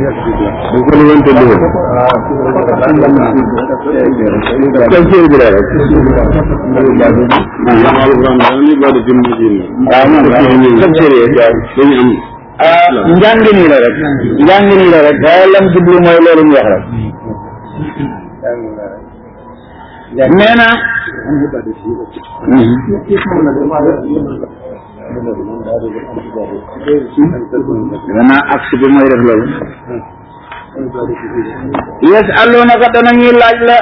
bu ko li woon tëdd woon tafsir bi la rek ah alquran dana li bari fi mujin waaw moom tafsir yi dañu am ah njàngin yi la rek njàngin yi la rek waaye lam jublu mooy loolu ñu wax rek nee na dana aksi bi mooy def loolu yes alloonaka danañuy laaj la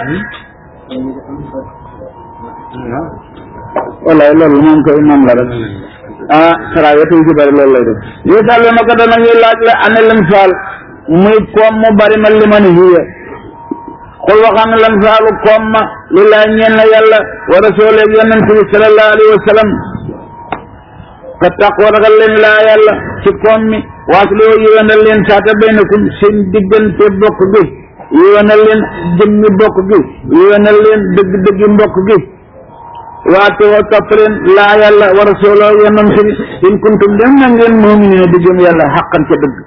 wallaay loolu moom koy moom la rek ah sara wetu ci bari loolu lay def yes alloonaka danañuy laaj la ane lam faal muy koom mu bari ma li man hiya xul waxam lan faalu koom ma lillaay ñeen na yàlla wa rasuleeg yonent bi sallallahu alayhi wa sallam ka taqwa ragal leen laa yàlla ci koom mi waasloo yéwénal leen saata baynakum seen diggante bokk gi yéwénal leen jëmmi bokk gi yéwénal leen dëgg-dëggi mbokk gi waate wa topp leen laa yàlla wa rasuloo yonent bi in kuntum dem na ngeen mu'miniina di gëm yàlla xaqan ca dëgg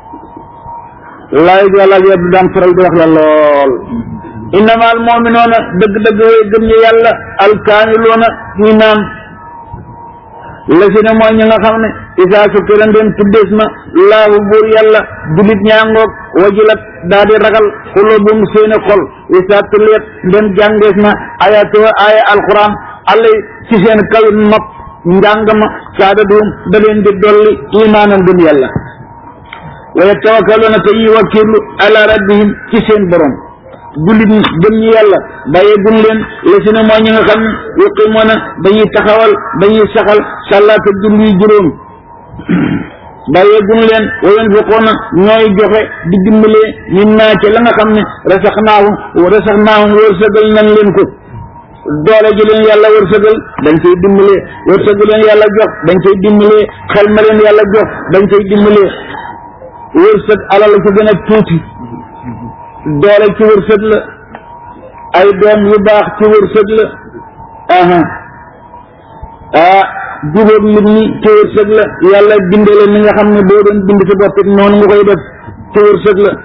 laay yàlla yëpp daan faral di wax la lool innama al mu'minuuna dëgg-dëgg way gëm ñi yàlla alkaamiluuna ñi naan la si ne mooy ñi nga xam ne isaa sukkira ndeen tuddees na laahu buur yàlla julit ñaangoog wajilat daa di ragal xulubum seeni xol isaa tuliyat ndeen jàngees na ayatuha aaya alquran allay ci seen kaw nopp njàng ma saadaduum da leen di dolli imaanan gëm yàlla wa yatawakkaluuna te yi wakkirlu ala rabbihim ci seen borom jullit ñi gëm ñi yàlla bàyyee gun leen la si ne mooy ñi nga xam ne yuqimoona dañuy taxawal dañuy saxal salaata julli juróom bàyyee gun leen wa yunfiquuna ñooy joxe di dimbalee min naa ca la nga xam ne rasaxnaahum rasaxnaahum wërsëgal nañ leen ko doole ji leen yàlla wërsëgal dañ koy dimbalee wërsëgal leen yàlla jox dañ koy dimbalee xel ma leen yàlla jox dañ koy dimbalee wërsëg alal ci gën a tuuti doole ci wërsëg la ay doom yu baax ci wërsëg la aha ah jubóog nit ñi ci wërsëg la yàlla bindale ni nga xam ne boo doon bind sa bopp it noonu nga koy def ci wërsëg la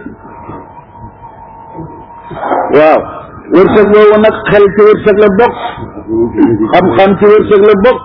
waaw wërsëg boobu nag xel ci wërsëg la bokk xam-xam ci wërsëg la bokk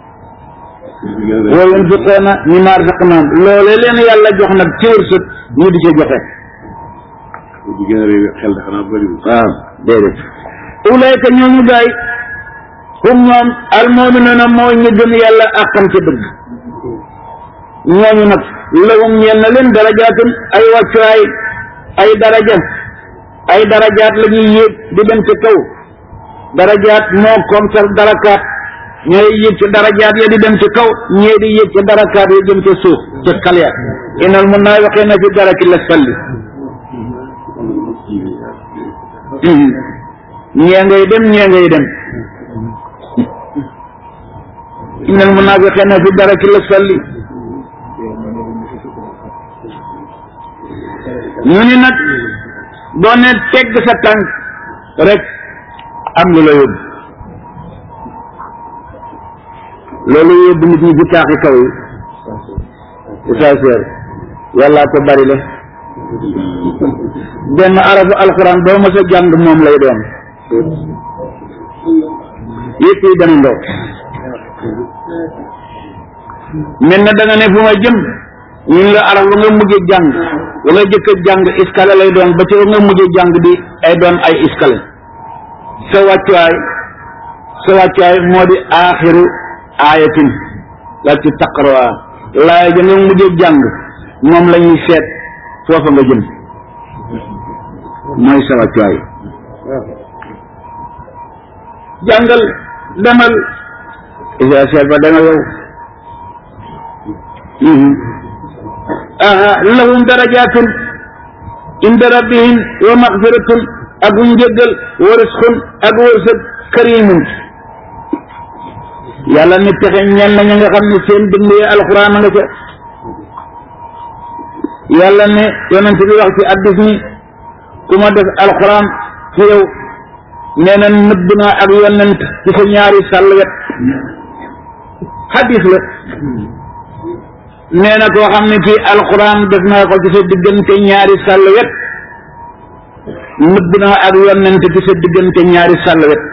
wa yunfiquuna mimmaa razaqnaahum loolee leen yàlla jox nag ci wërsëg ñu di ci joxe di gën a réew xel dafa naa bëriwul waaw déedéet ulayka ñooñu gaay hum ñoom almuminuuna mooy ñu gëm yàlla àqam ci dëgg ñooñu nag lahum ñeel na leen darajaatun ay wàccuwaay ay daraja ay darajaat la ñuy yéeg di dem ci kaw darajaat moo comme sax darakaat ñooy yéeg ci darajaat ya di dem ci kaw ñee di yéeg ci darakaat ya jëm ci suuf ci xal ya inal munaafiqiina fi daraki lasfali ñee ngay dem ñee ngay dem innal munaafiqiina fi daraki lasfali ñu ni nag boo ne tegg sa tànk rek am lu la yóbbu loolu yóbbu nit ñi ci taaxi kaw yi essentiel yàllaa ko bari le benn arafu alxuraan boo mos a jàng moom lay doon yëpp yi dana ndox mel na da nga ne fu ma jëm ñun la araf ba nga mujj jàng wala jëkk a jàng iskale lay doon ba ci nga mujj jàng di ay doon ay iskale sa wàccuwaay sa wàccuwaay moo di aaxiru aayatin la ci taqrawaa laaya ja nga mujj jàng moom la ñuy seet foofa nga jëm mooy sa wàccuwaay jàngal demal isa seet ba danga yow aha lahum darajatun inda rabbihim wa maxfiratun ak njëggal wa risqun ak wërsëg karimun yàlla ni pexe ñen na ñi nga xam ne seen dënd yi alxuraan nga ca yàlla ne yonent bi wax ci addis ni ku ma def alxuraan ci yow nee na nëbb naa ak yonent ci sa ñaari sàll wet xadis la nee na koo xam ne kii alquran def naa ko ci sa diggante ñaari sàll wet nëbb naa ak yonent ci sa diggante ñaari sàll wet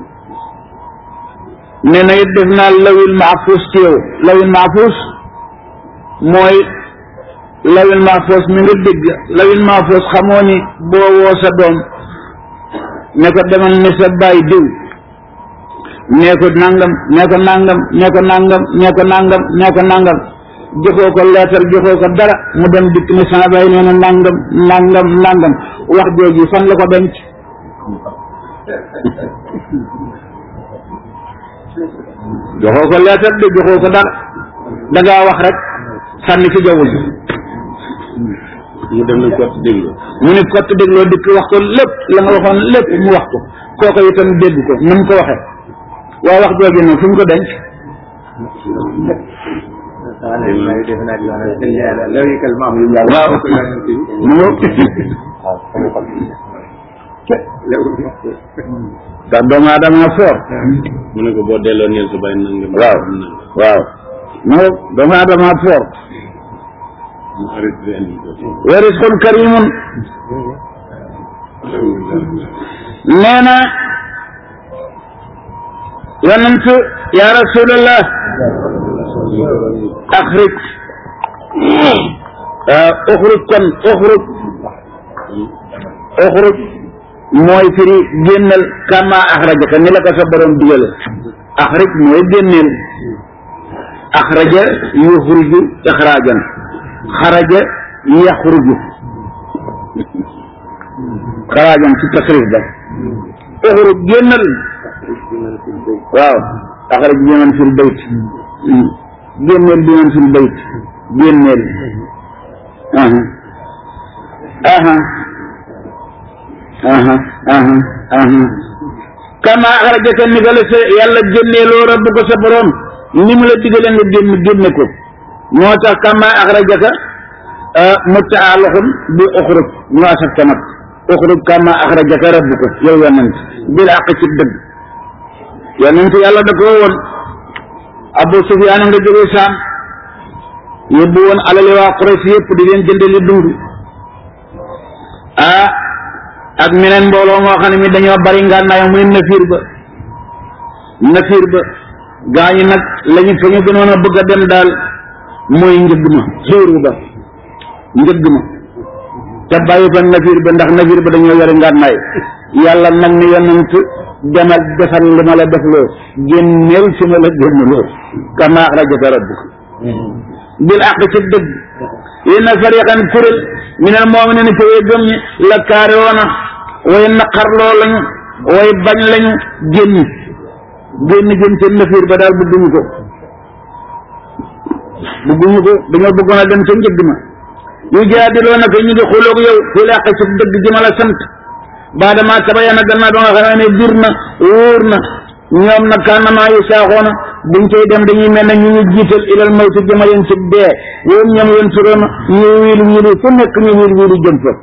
nee na it def naa lawil mahfuus ci yow lawil mahfuus mooy lawil mahfuus mi nga dégg lawil mahfuus xamoo ni boo woo sa doom ne ko demal ne sa baay diw nee ko nangam nee ko nangam nee ko nangam nee ko nangam nee ko nangam joxoo ko leetar joxoo ko dara mu dem dikk ne sama baay nee na nangam nangam nangam wax jooju fan la ko denc joxoo ko leetar de joxoo ko dara dangaa wax rek sànni ci jaww ji mu dem na kott déglu mu ne kott dégloo dikk wax ko lépp la nga waxoon lépp mu wax ko kooko itam dégg ko na mu ko waxee waaye wax jooju nag fu mu ko denc waaw mu ngo ndax doomu aadama foor mu ne ko boo delloo neel sa bàyyi nangam waaw waaw mu ngo doomu aadama foor mu arrêté di andi ko wa risqun karimun nee na yonent ya rasulallah axrij uxruj kon uxruj uxruj mooy firi génnal kama axrajaka ni la ko sa borom digale axrij mooy génneel axraja yuxruju ixrajan xaraja yaxruju xarajan ci tasrif ba uxruj génnal waaw axraj bi man fil bayt génneel bi man fil bayt génneel aha aha aha aha aha kama axrajaka ni ga la sa yàlla génneeloo rabb ko sa borom ni mu la digale nga génn génne ko moo tax kama axrajaka mutaalixun bi uxruj ñu asaf tamat uxruj kama axrajaka rabbuka yow yonent bil àq ci dëgg yonent yàlla da ko woon Abu Sufyaan nga jógee saam yóbbu woon alali waa Quraysh yëpp di leen jëndali dund ah ak meneen mbooloo moo xam ne mi dañoo bari ngànnaay muy nafiir ba nafiir ba gaañu nag lañu fa ñu gënoon a bëgg a dem daal mooy njëgg ma xiiru ba njëgg ma te bàyyi fa nafiir ba ndax nafiir ba dañoo yore ngànnaay yàlla nag ni yonent demal defal li ma la defloo génneel si ma la génnloo kama axrajaka rabbuk bil àq ci dëgg inna fariqan kuréel minal mu'minina ci way gëm ñi la kaare woona way naqarloo lañu way bañ lañu génn génn jëm seen nafiir ba daal bëgguñu ko bëgguñu ko dañoo bëggoon a dem ca njëgg ma yu jaadiloo naka ñu ngi xuloog yow fil àq ci dëgg ji ma la sant baadama tabayana gannaaw ba nga xamee ne bir na wóor na ñoom nag kànnamaa yu saaxoona buñ koy dem dañuy mel ne ñu ñu jiital ilal mawti jëma leen ci dee yoom ñoom yéen turoona ñu wiil wiili fu nekk ñu wiil wiili jëm fa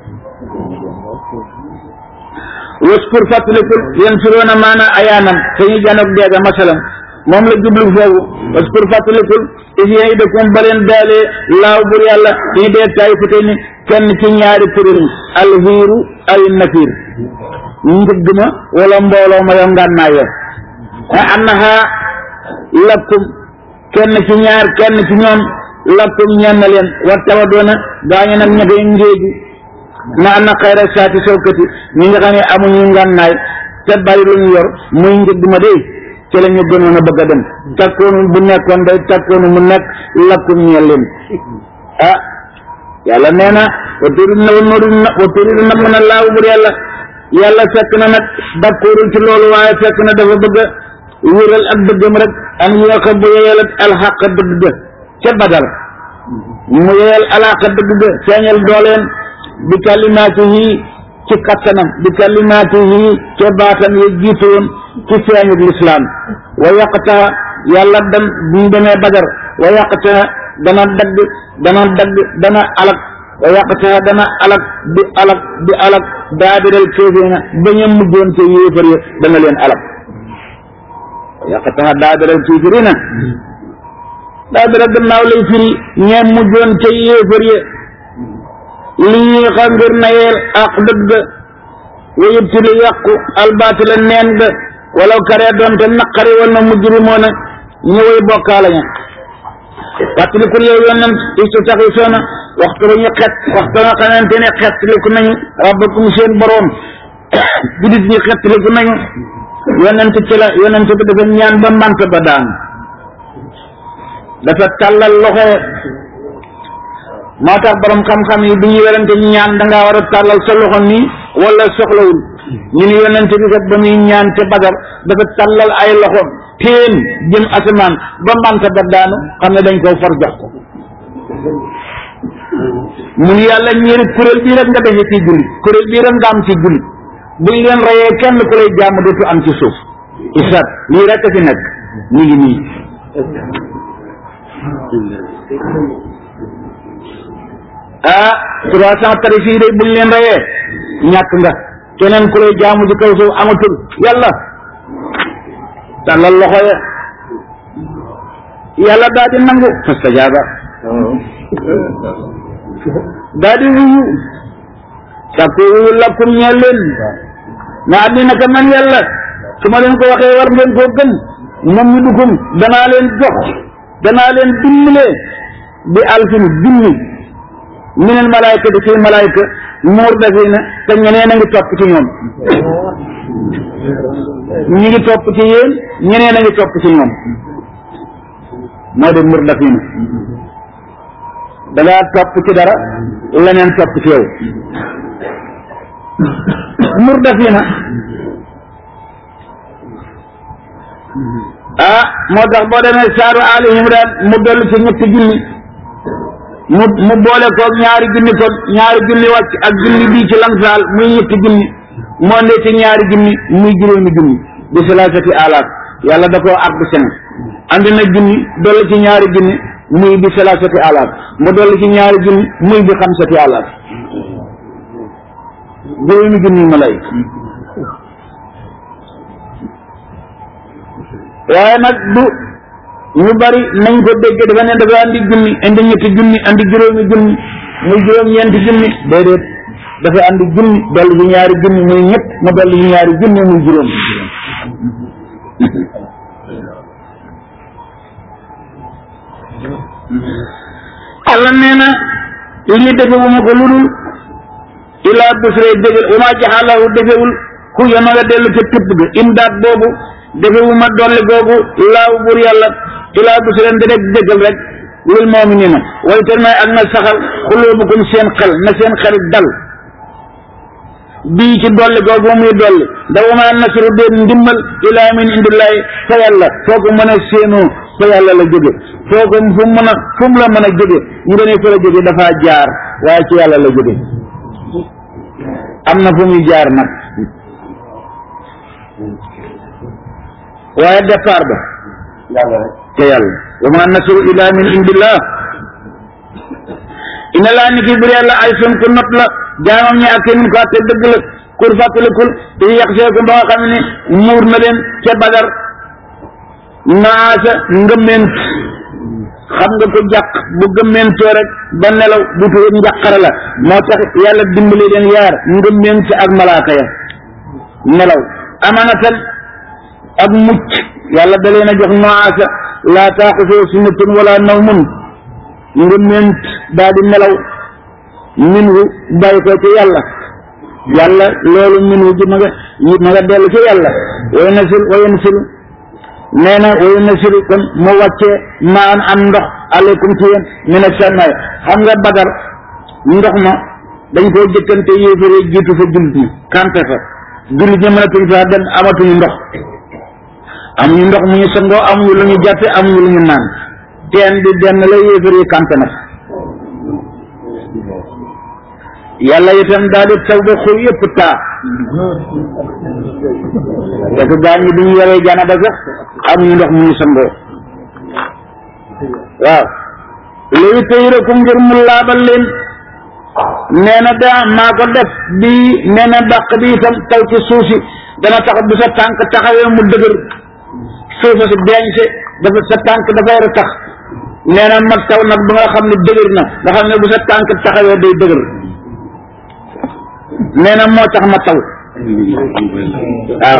waskur fàttalikul yéen turoona maana ayaanam te ñu janoog deega masalan moom la jublu foofu waskur fàttalikul isien i dëkkum baleen daalee laaw bur yàlla ñu dee taay fu ni kenn ci ñaari kuréel alxiiru ay nafiir njëgg ma wala mbooloo ma yo ngànnaay yo a annaha lakkum kenn ci ñaar kenn ci ñoom lakkum ñenn leen war tawa doona gaañu nag ña koy ngéeju na anna xayra saati sawkati ñi nga xam ne amuñu ngànnaay te bari lu ñu yor muy njëgg ma day ci la ñu gënoon a bëgg a dem takkoonu bu nekkoon day takkoonu mu nekk lakkum ñeel leen ah yàlla nee na wa turid na wa turid na wa turid na mën a laaw bur yàlla yàlla fekk na nag d'accordul ci loolu waaye fekk na dafa bëgg a wéral ak dëggam rek an yooka bu yeyal alxaq dëgg ga ca badal mu yeyal alxaq dëgg ga feeñal dooleen bi kalimaatihi ci kattanam bi kalimaatihi ca baatam yi jiitu woon ci feeñu lislaam wa yaqtaa yàlla dan bu ñu demee badar wa yaqtaa dana dagg dana dagg dana alak wa yaqtaa dana alak di alak di alak daabiral kéeféena baña mujjoon ca yéefar ya dana leen alak wa yaqtaa daabiral kéeférina daa dara gannaaw lay firi ñeem mujjoon ca yéefar ya li ñuy xa ngir nayeel ak dëgg wa yubtilu yàqu albaatila neen ga walaw karee doonte naqari woon na mujrimoona ñëway bokkaale ña fàttalikul yow yonent istu taxi soona waxtu ba ñu xet waxtu nga xamante ne xettaliku nañu rabbakum seen boroom judit ñi xettaliku nañu yonent ci la yonent bi dafa ñaan ba mant ba daan dafa tàllal loxo moo tax borom xam-xam yi bi ñu werante ñaan dangaa war a tàllal sa loxo nii wala soxlawul ñu ni yonent bi kat ba muy ñaan te badar dafa tàllal ay loxo teen jëm asamaan ba manta ba daanu xam ne dañ koo for jox ko mu ni yàlla ñeeri kuréel bii rek nga defe ci julli kuréel bii rek nga am ci julli buñ leen reyee kenn ku lay jàmm dootu am ci suuf isat lii rek a fi nekk ñu ngi nii ah trois cent tarif yi day buñ leen reyee ñàkk nga keneen ku lay jaamu ci kaw suuf amatul yàlla tàllal loxo ya yàlla daa di nangu fastajaaba daa di wuyu sàkku wuyu lakkum ñeel leen na àddina ka man yàlla su ma leen ko waxee war ngeen koo gën moom mi dukum danaa leen jox danaa leen dimbale bi alfin junni minal malaayka di ci malaayka muur dafina te ñeneen a ngi topp ci ñoom ñi ngi topp ci yéen ñeneen a ngi topp ci ñoom moo di muur dafina da ngaa topp ci dara leneen topp ci yow muur dafina ah moo tax boo demee saaru Ali Imran mu dolli ci ñetti junni mu mu boole koog ñaari junni kon ñaari junni wàcc ak junni bii ci lamsaal muy ñetti junni moo ndee ci ñaari junni muy juróomi junni bi salaasati alaaf yàlla da koo àgg sene andi na junni dolli ci ñaari junni muy bi salaasati alaaf mu dolli ci ñaari junni muy bi xamsati alaaf juróomi junni malayka waaye nag du ñu bari nañ ko dégg dafa ne dafa andi junni andi ñetti junni andi juróomi junni muy juróom ñeenti junni déedéet dafa andi junni dolli ci ñaari junni muy ñett mu dolli ci ñaari junni muy juróom Allah nee na lii defewuma ko lu dul ilaa busre dégal wa maa jaxalahu defewul ku yona nga dellu ca tëpp ga imdaat boobu defewuma dolli googu laaw buur yàlla ilaa busren di rek dégal rek lil mu'minina way tel may ak na saxal xulubukum seen xel na seen xel dal bii ci dolli googu muy dolli ndax wa maa nasru déet ndimbal ilaa min indillahi fa yàlla foo ko mën a séenoo fa yàlla la jóge foo ko fu mën a fu mu la mën a jóge nga ne fa la jóge dafaa jaar waaye ci yàlla la jóge am na fu muy jaar nag waaye départ ba te yàlla wa ma nasru illa min indillah ina laa ni ki bir yàlla ay sun ku not la jaamam ñi ak mun ko atte dëgg la kur fàttalikul te yàq see ko ba nga xam ne muur na leen ca badar naasa ngëmment xam nga ko jàq bu gëmmentoo rek ba nelaw bu tuur njàqare la moo tax yàlla dimbali leen yaar ngëmment ak malaaka ya nelaw amanatan ak mucc yàlla da leen a jox naasa laa taaxusoo sinatun wala nawmun ngëmment daa di nelaw minhu bàyyi ko ci yàlla yàlla loolu minhu ji ma nga ma nga dellu ci yàlla way nasil way nasil nee na way nasil kon mu wàccee maan am ndox aleykum ci yéen mina samaay xam nga badar ndox ma dañ koo jëkkante yéefare jiitu fa jullit ñi kampe fa jullit ñi mënatuñ fa dem amatuñu ndox amuñu ndox mu ñu sangoo amuñu lu ñu jàppe amuñu lu ñu naan teen bi benn la yéefar yi kampe na yàlla itam daal di taw ba xur yëpp taa parce que gaa ñi bi ñu yoree jana ba sax amuñu ndox mu ñu sangoo waaw léegi tey rek ngir mu laabal leen nee na daa maa ko def bii nee na dàq bi itam taw ci suuf si dana tax bu sa tànk taxawee mu dëgër suufa si deeñse dafa sa tànk dafay ra tax nee na mag taw nag ba nga xam ne dëgër na nga xam ne bu sa tànk taxawee day dëgër nee na moo tax ma taw waaw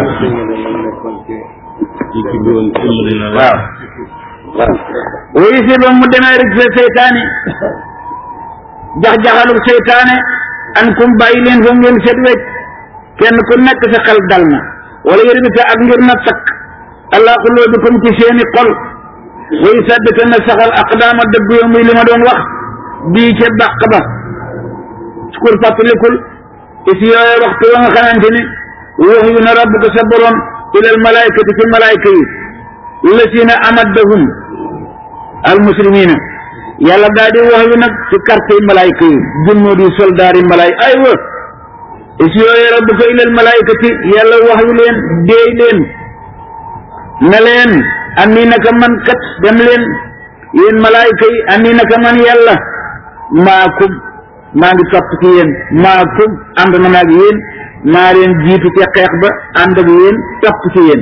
waaw waaw wuyu si ba mu demee rek sa seytaane jax-jaxalu seytaane an kum bàyyi leen fa ngeen set wecc kenn ku nekk sa xel dal na wala yëri bi ak ngir na takk allah qulubikum ci seeni xol way saddika na saxal aqdaama dëgg yo muy li ma doon wax bii ca dàq ba sukur fàttalikul isi yooye waxtu wa nga xamante ni wax yu na rabbuka sa borom ilal malaykati ci malayka yi lasina amaddahum al muslimina yàlla daal di wax yu nag ci quartier malayka yi junnoo di soldaar yi malay ay wa isi yooye rabbuka ilal malaykati yàlla wax yu leen deey leen na leen ani naka man kat dem leen yéen malaayka yi ani naka man yàlla maakum maa ngi topp ci yéen maakum ànd na maag yéen maa leen jiitu ca xeex ba ànd ak yéen topp ci yéen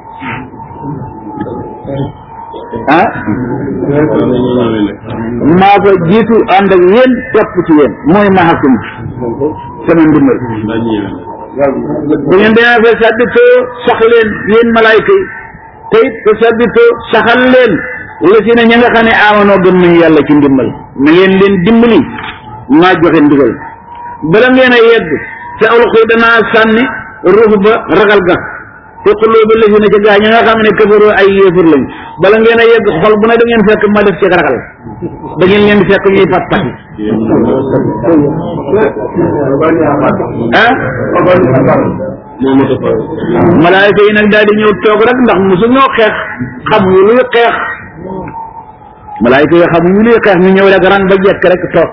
ah maa ko jiitu ànd ak yéen topp ci yéen mooy maakum sama ndimbal bu ngeen demee fa sadditoo sax leen yéen malaayka yi te it te sadditoo saxal leen la si ne ña nga xam ne amanoo gëm nañu yàlla ci ndimbal na ngeen leen dimbali maa joxe ndigal bala ngeen a yegg ca ulqi danaa sànni ruux ba ragal ga te xuloo ba la si ne ca gaa ña nga xam ne kafaroo ay yéefar lañ bala ngeen a yegg xol bu ne da ngeen fekk ma def ci ragal da ngeen leen di fekk ñuy fat fat ah malaayka yi nag daal di ñëw toog rek ndax mosu ñoo xeex xamuñu luy xeex malaayka yi xamuñu luy xeex ñu ñëw rek rang ba jekk rek toog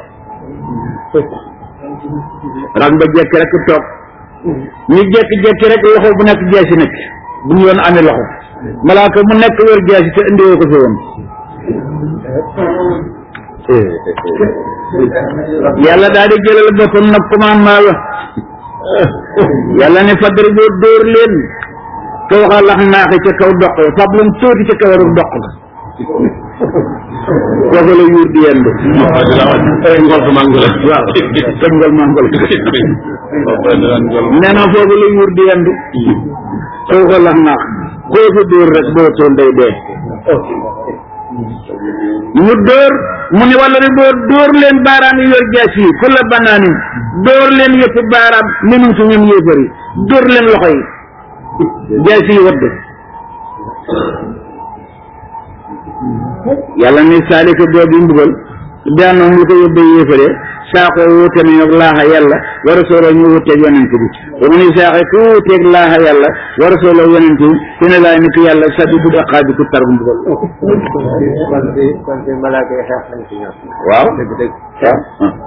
rang ba jekk rek toog ñu jekki-jekki rek loxo bu nekk jeesi nekk bu ñu yoon amee loxo malaaka mu nekk wër jeesi te indiwoo ko fi woon yàlla daal di jëlal boppam nag commandement la yàlla ne fadri boo dóor leen te waxa lax naaxi ca kaw doq fab leen tuuti ca kaw rek doq ga foofu la yuur di yendu waaw te ngol mangol nee na foofu la yuur di yendu te waxa lax naax koo fi dóor rek boo toon day dee ñu dóor mu ne wala ne dóor dóor leen baaraam yi yor jaas yi ku la banaanin dóor leen yëpp baaraam minum su ñoom yéefar yi dóor leen loxo yi jaas yi wadd yàlla ne saalika boobu mbugal daanoom lu ko yóbbee yéefare saako wuute nañu ak laaxa yàlla wa rasuloo ñu wuuteeg yonent bi ba mu ne saaxe ku wuuteeg laaxa yàlla wa rasuloo yonent bi su ne laay ni ko yàlla sabi bu daqaa bi ku tar bu mbugal waaw waaw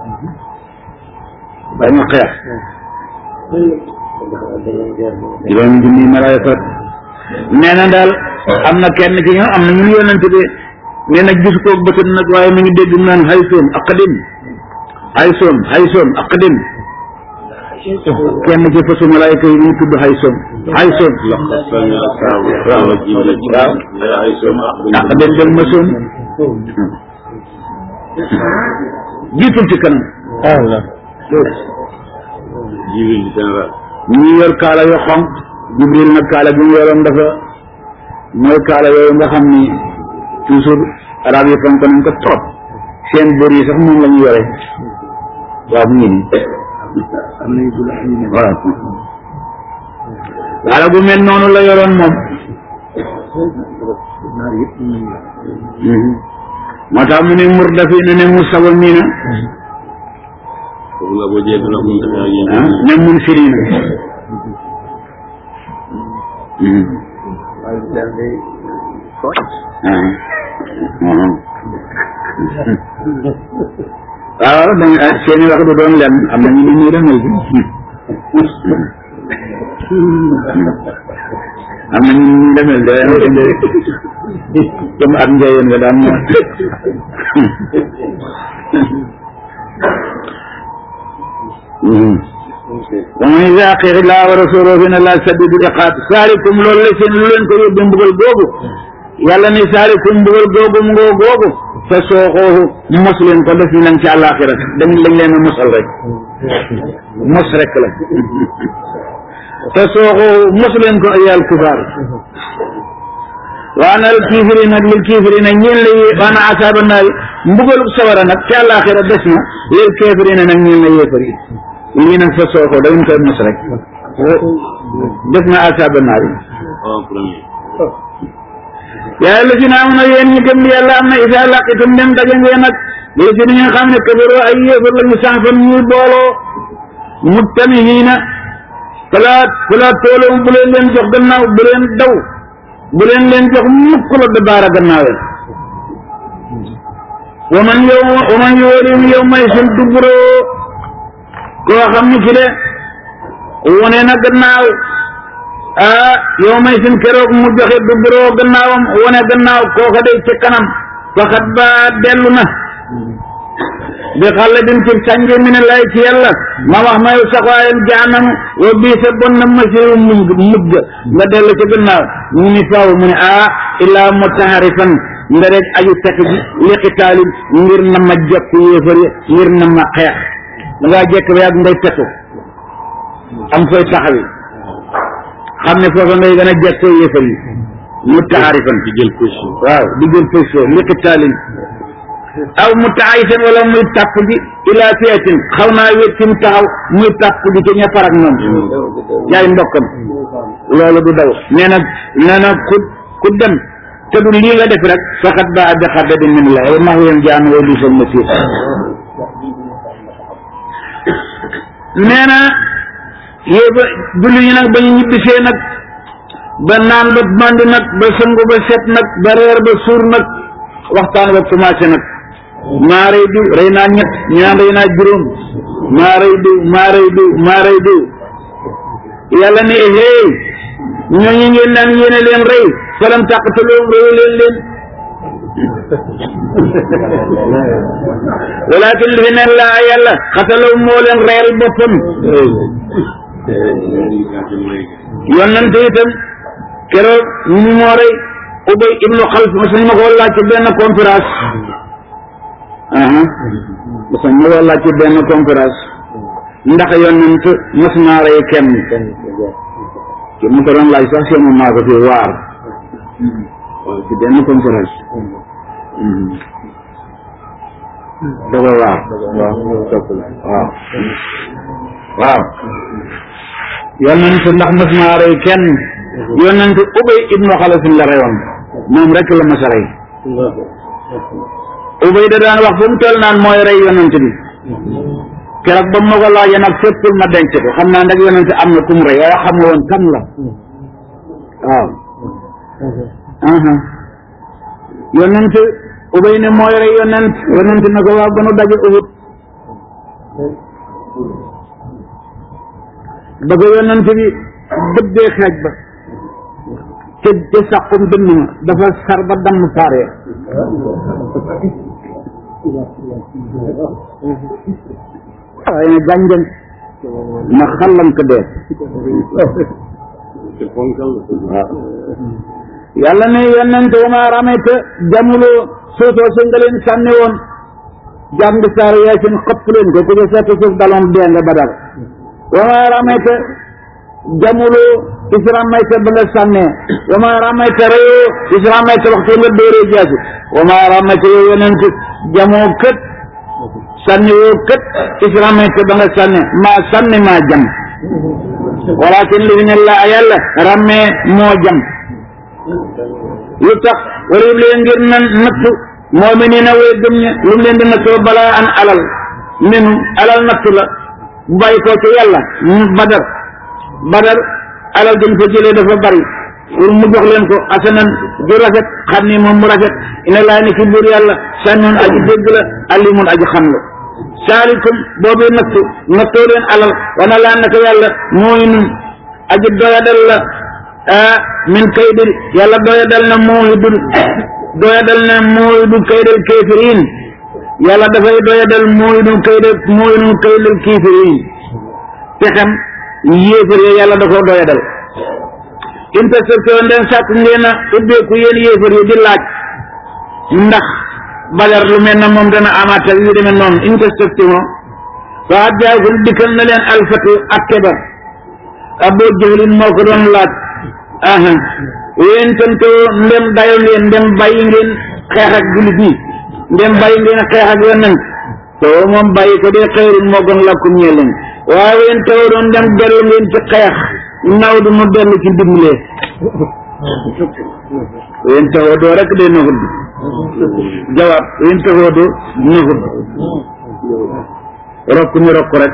dañu xeex juróomi junni malaayka nee na daal am na kenn ci ñoom am na ñu yonent bi nee na gis ko bëtën nag waaye mu ngi dégg mu naan hay soom aqdim hay soom hay soom aqdim kenn ci fasu malaayka yi ñu tudd hay soom hay soom waaw waaw aqdim del ma soom jiitul ci kanam ñi yor kaala yu xonq jibril nag kaala bi mu yoroon dafa mooy kaala yooyu nga xam ni toujours arab yi fonk nañ ko trop seen bër yi sax moom la ñu yore waaw mu ngi nii waaw kaala gu mel noonu la yoroon moom moo tax mu ne murdafina ne musawwimina ne mun firina waaw dañ seeni wax du doon lenn am na ñu ni ñuy demel am na ñu ñuy demel de comme ak njëyeen nga daan moom wa man yusaaqiq llaaha wa rasuulahu fa inna llaaha shadiidul iqaab saalikum loolu la seen lu leen ko yóbbu mbugal googu yàlla ne saalikum mbugal googu mu ngoo googu te sooxoohu mos leen ko def nañ ci àllaaxira dañ lañ leen a mosal rek mos rek la te sooxoohu mos leen ko ayal kufaar waa nal kiifiri nag lil kiifiri nag ñeen la yée waana asaaba naari mbugalu sawara nag ci àllaaxira des na lil kiifiri nag ñeen la yéefar yi lii nag sa sooxoo dañ koy mos rek des na asaaba naari yaa la si na am na yéen ñi gëm yàlla am na isa laqitum dem daje ngeen nag la si nga xam ne kabaroo ay yéefar lañu sanfan ñuy booloo muttamihiina fala fala tooloo bu leen leen jox gannaaw bu leen daw bu leen leen jox mukk la da baara gannaawee wa man yow wa man yoolin yow may sun duburoo koo xam ne ci de wone na gannaaw ah yow may sin keroog mu joxe duburoo gannaawam wone gannaaw kooka day ci kanam faxat ba dellu na bi xale din ci sànge mi ne lay ci yàlla ma wax mayu saxwaayam jaanam wa bii sa bon na masiru muñ mujj nga dellu ci gannaaw ñu ni faaw mu ne ah illaa mutaharifan nga rek aju tekk ji liqitaalin ngir na ma jekk yéefar yi ngir na ma xeex da ngaa jekk ba yàgg ngay tekku am fooy taxawi xam ne foofa ngay gën a jekkoo yéefar yi mutaharifan di jël position waaw di jël position liqitaalin aw mu taayisen wala muy tàpp ji ilaa fiyatin xaw naa wét fi mu taxaw muy tàpp ji ci ña farak ñoom yaay mbokkam loolu du daw nee na nee na ku ku dem te du lii nga def rek faxat ba adda xadda di min la max yéen jaan way du sal masir nee na yéeba julli ñi nag ba ñu ñibbisee nag ba naan ba mandi nag ba sëngu ba set nag ba reer ba suur nag waxtaan ba commencé nag maa rey diw rey naa ñett ñaan rey naa juróom maa rey diw maa rey diw maa rey diw yàlla ne hey ñooñu ngeen naan yéene leen rey falam tàqataloom reyu leen leen walakin li fi neen laa yàlla xatalaw moo leen reyal boppam yonante itam keroog ñu moo rey ubay ibnu xalf mas nañ ma ko laaj ci benn conférence aha mas nañ ma ko laaj ci benn conférence ndax yonent mas naa rey kenn ci mu ko doon laaj sax seen maa ko fi waar waaw ci benn conférence dafa waar waaw waaw yonent ndax mas naa rey kenn yonent ubay ibnu xalafin la reyoon moom rek la mas a rey ubay da daan wax fu mu toll naan mooy rey yonent bi keroog ba ma ko laajee nag féppul ma denc ko xam naa nag yonent am na ku mu rey waaye xam nga woon kan la waaw aha yonent ubay ne mooy rey yonent yonent na ko waaw ba nu daje ubut ba ko yonent bi dëbbee xeej ba ca ca sàqum dënn ma dafa sar ba damm saaree waaye ne gànjën ma xallam ko dee waaw yàlla ne yonent wa maa ramayta jamuloo sootoo sa nga leen sànni woon jàng saar yaasin xëpp leen ko ku ca fekk suuf daloon dee nga badal wa maa ramayta jamuloo is ramayta ba nga sànnee wa maa ramayta reyoo is ramayta waxtu nga dóoree jaasi wa maa ramayta yow yonent jamoo kët sànni woo kët is ramayta ba nga sànne maa sànni maa jam walakin li fi ne laa yàlla rammee moo jam lu tax wala yëpp leen ngir nan nattu moo mi nii na way gëm ña lu mu leen di nattoo balaa an alal minu alal nattu la bu bàyyi koo ci yàlla badar badar alal dañ fa jëlee dafa bari pour mu jox leen ko asanan ju rafet xam ni moom mu rafet ina laa ni ki buur yàlla sànnoon aji dégg la alimun aji xam la saalikum boobu nattu nattoo leen alal wana laa naka yàlla mooy nun aji doyadal la ah min kaydil yàlla doyadal na mooy dul doyadal na mooy du kaydal kéefiriin yàlla dafay doyadal mooy du kaydal mooy du kaydal kéefiriin pexem yéefar yi yàlla da koo doyadal interception den sàkk ngeen a ubbeeku yéen yéefar yi di laaj ndax badar lu mel na moom dana amaat ak yu demee noonu introspection waa jaakum dikkal na leen alfatu ak kebar Abu Jahlin moo ko doon laaj aha yéen tantoo ndem dayo ngeen ndem bàyyi ngeen xeex ak jullit ñi ndem bàyyi ngeen xeex ak yonent to moom bàyyi ko dee xëyrin moo gën lakkum ñee leen waaye yéen taw doon ndem dellu ngeen ci xeex naw du mu dellu ci dimbalee yéen taxoo doo rek dee naxut jawaab yéen taxoo doo naxut rokk ñu rokk rek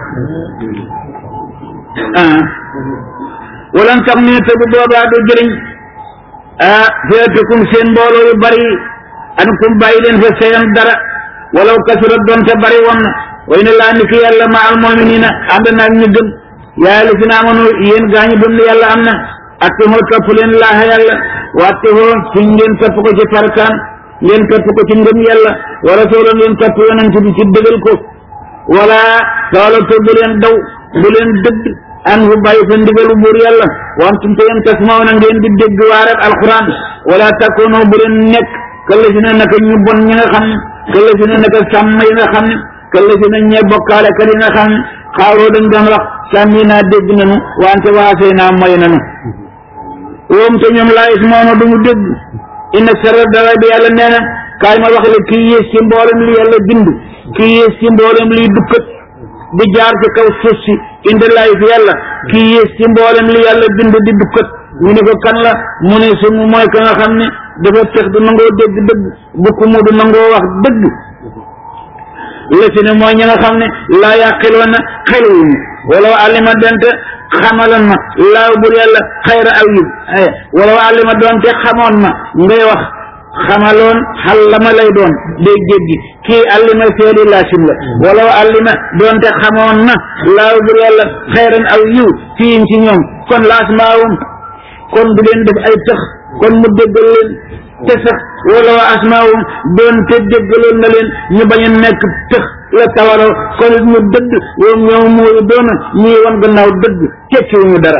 ah walan tax ne te bu boobaa du jëriñ ah feetukum seen mbooloo yu bari an kum bàyyi leen fa seen dara walaw kasurat doonte bari woon na way ne laa ni ki yàlla ma al muminina ànd naag ñu gëm yaa la fi na amoon yéen gaa ñu gëm ne yàlla am na atte hoo topp leen laaxa yàlla watte hoo suñ ngeen topp ko ci farkaan ngeen topp ko ci ngëm yàlla wala soola ngeen topp yonent bi ci dëgal ko wala soola to bu leen daw bu leen dëgg an fu bàyyi fa ndigalu buur yàlla wantum te yéen tasmaw na ngeen di dégg waaret alquran wala takkoonoo bu leen nekk këlla si ne naka ñu bon ñi nga xam ne këlla si ne naka sàmm yi nga xam ne këlla si ne ñee bokkaale kat yi nga xam ne xaaroo dañ doon wax sàmmi naa dégg nanu wante waasee naa moy nanu woom te ñoom laa ismaama du mu dégg inna sara dara bi yàlla nee na kaay ma wax la kii yées ci mboolem li yàlla bind kii yées ci mboolem liy dukkat di jaar ci kaw suuf si indi laay fi yàlla kii yées ci mboolem li yàlla bind di dukkat ñu ne ko kan la mu ne su mooy ka nga xam ne dafa tex du nangoo dégg dëgg bukk mu du nangoo wax dëgg la si ne mooy ñi nga xam ne laa yaqiloon na xeluwuñu wala wa alima dente xamaloon ma laaw bur yàlla xayra aw yib wala wa alima doonte xamoon ma ngay wax xamaloon xal la ma lay doon day jéggi kii allima feeli laasim la wala wa allima doonte xamoon na laaw bur yàlla xayran aw yiw fiim ci ñoom kon laasmaawum kon du leen def ay tëx kon mu déggal leen te sax wala wa asmaawum doonte déggaloon na leen ñu bañ a nekk tëx la tawaro kon ñu dëgg yow ñoom mooy doona ñuy wan gannaaw dëgg tekkiwuñu dara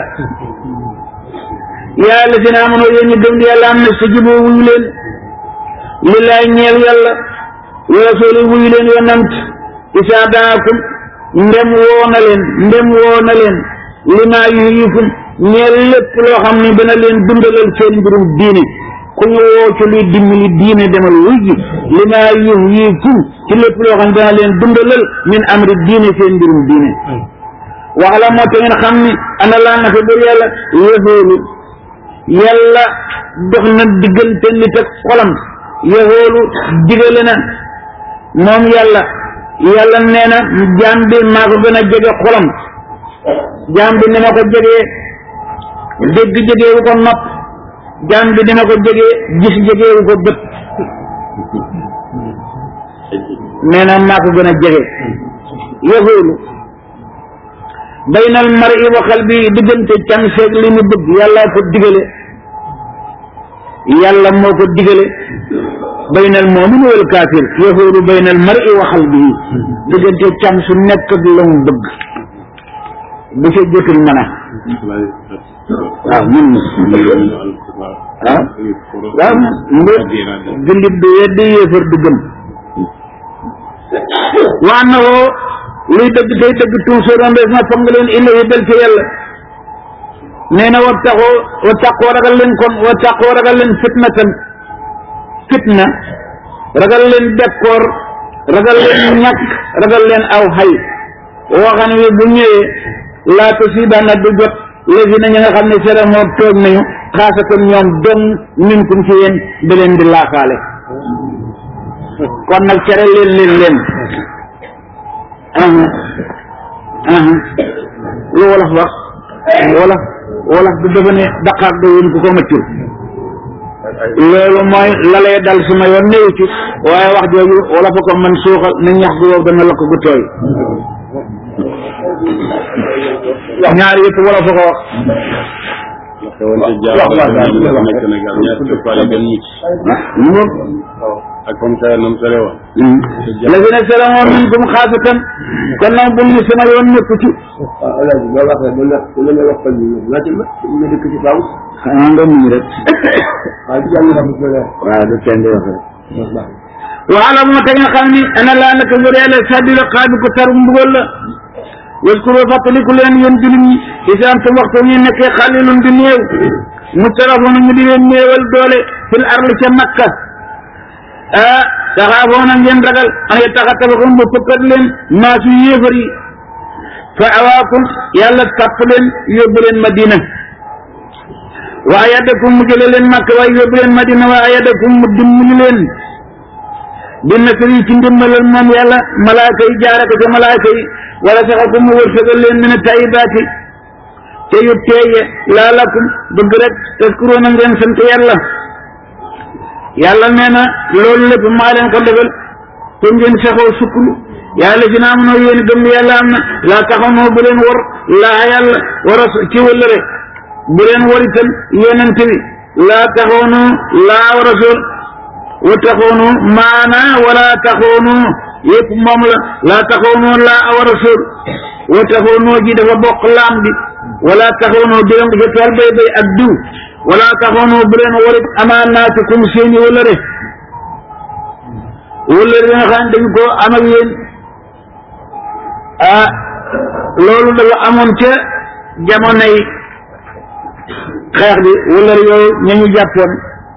yaa la si na amoon yéen ñu gëm yàlla am na sa juboo wuyu leen lillaay ñeel yàlla wa rasuli wuyu leen yonant isaa daakum ndem woo na leen ndem woo na leen limaa yuhyikum ñeel lépp loo xam ne dana leen dundalal seen mbirum diine ku ñu woo ci luy dimbali diine demal wuy ji limaa yuhyikum ci lépp loo xam ne dana leen dundalal min amri diine seen mbirum diine wax la moo te ngeen xam ni ana laa na fa bur yàlla yëxoolu yàlla dox na diggante nit ak xolam yëxoolu digale na moom yàlla yàlla nee na jaam bi maa ko gën a jege xolam jaam bi ni ma ko jegee dégg jegeewu ko nopp jaam bi ni ma ko jegee gis jegeewu ko bët nee na maa ko gën a jege yëxoolu baynal mar'i wa qalbi diggante cam seeg li mu bëgg yàlla ko digale yàlla moo ko digale baynal mu'min wal kaafir yahuudu baynal mar'i wa qalbihi diggante cam su nekk ak la mu bëgg bu ca jotul mën a waaw mun na ah waaw mbir jullit du weddi yéefar du gëm waa na woo luy dëgg tey dëgg tuusuroon def na foog nga leen illahi del ci yàlla nee na wa taxoo wa taqoo ragal leen kon wa taqoo ragal leen fitna tan fitna ragal leen dekkoor ragal leen ñàkk ragal leen aw xay waxan wi bu ñëwee laa tusiibanna du jot léegi na ñi nga xam ne sera moo toog nañu xaasatan ñoom dong minkum ci yéen da leen di laafaale kon nag cere leen leen leen lu wolof wax wolof wolof du dafa ne daqaar do yéen ku ko maccul loolu mooy lalee dal suma yoon néew ci waaye wax jooju wolof a ko man suuxal na ñax gu wow dana lakk gu tooy ñaar yëpp wolof a ko wax mu ak comme ça nam sare woon la fi ne selamoon min kum xaasatan kon nag bu ñu sama yoon nekku ci alaaji boo waxee bu la bu la nga wax fan yi laajte la nga dëkk ci kaw xanaa nga muñ rek waaye ci jàng xam nga waaw du kenn di wax rek waala moo te nga xam ni ana laa naka wër yàlla sadila xaabi ko tar mbugal la waskuro fàttaliku leen yéen jullit ñi isaan te waxtu ñu nekkee xalilun di néew mustarafoona ñu di leen néewal doole fil arli ca makka ah taxaafoona ngeen ragal an yataxatabakum ba fëkkat leen maasu yéefar yi fa awaakum yàlla tàpp leen yóbbu leen madina wa ayadakum mu jële leen makka waaye yóbbu leen madina wa ayadakum mu dimbali leen bi nasri ci ndimbalal moom yàlla malaaka yi jaare ko ca malaaka yi wala saxakum mu wërsëgal leen mina tayibaati te yu teeye laalakum bëgg rek taskuroona ngeen sant yàlla yàlla nee na loolu lépp maa leen ko defal te ngeen saxoo sukklu yàlla si naa mënoo yéen gëm yàlla am na laa taxawnoo bu leen war laa yàlla war a ci wëllëre bu leen war itam yonent bi laa taxawnoo laa wa rasul wa taxoonu maana wala taxoonu yëpp moom la laa taxoonu laa wa rasul wa taxoonu ji dafa bokk laam bi wala taxoonu dégg nga ca tool bay bay ak diw wala taxoonu bu leen warit amaanaatikum seeni wëllëre wëllëre yi nga xam ne dañu ko am ak yéen ah loolu dafa amoon ca jamonoy xeex bi wëllëre yooyu ña ñu jàppoon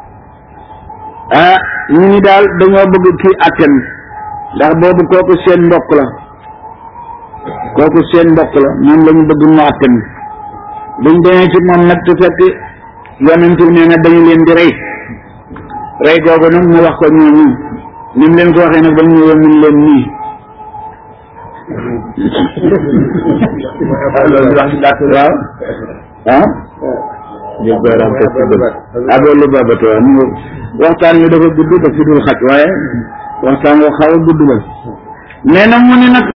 ah ñu ni daal dañoo bëgg kii atten ndax boobu kooku seen mbokk la kooku seen mbokk la moom la ñu bëgg mu atten buñ demee ci moom nag te fekk yonent bi nee na dañu leen di rey rey googu nag mu wax ko ñooñu ni mu leen ko waxee nag ba ñu ñëwee mun leen nii waaw ah abolu babato mu waxtaan wi dafa gudd daf fi dul xaj waaye waxtaan woo xaw a gudd la nee na mu ni nag